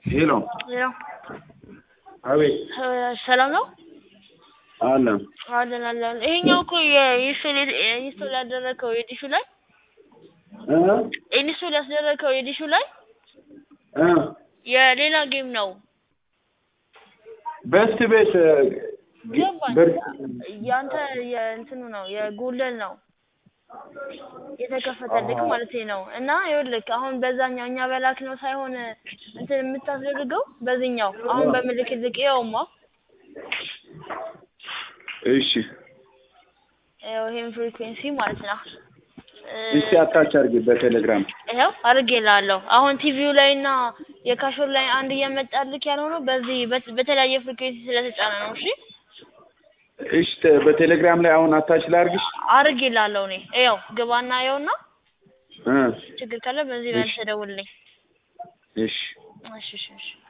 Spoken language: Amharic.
ሄሎ ሄሎ አቤት ሰላም ነው አለ አለን አለን። ይሄኛው እኮ የኢንስቶል ኢንስቶል ያደረከው የዲሹ ላይ እ ኢንስቶል ያስደረከው የዲሹ ላይ እ የሌላ ጌም ነው። በስት ቤት ገባኝ። በር- ያንተ የእንትኑ ነው የጎልደን ነው የተከፈተልክ አሃ። ማለት ነው። እና ይኸውልህ አሁን በዛኛው እኛ በላክ ነው ሳይሆን እንትን የምታስደርገው በዚህኛው አሁን በምልክልክ ይኸውማ እሺ ይኸው ይሄን ፍሪኩዌንሲ ማለት ነው እ እስቲ አታች አድርጊ በቴሌግራም ይኸው አድርጌልሃለሁ። አሁን ቲቪው ላይ እና የካሾር ላይ አንድ እየመጣልክ ያልሆነው በዚህ በት- በተለያየ ፍሪኩዌንሲ ስለተጫነ ነው። እሺ እሺ ተ- በቴሌግራም ላይ አሁን አታች ላድርግሽ አድርጌልሃለሁ እኔ ይኸው ግባና ይኸውና እ ችግር ካለ በዚህ እሺ። መልስ ደውልልኝ። እሺ እሺ እሺ እሺ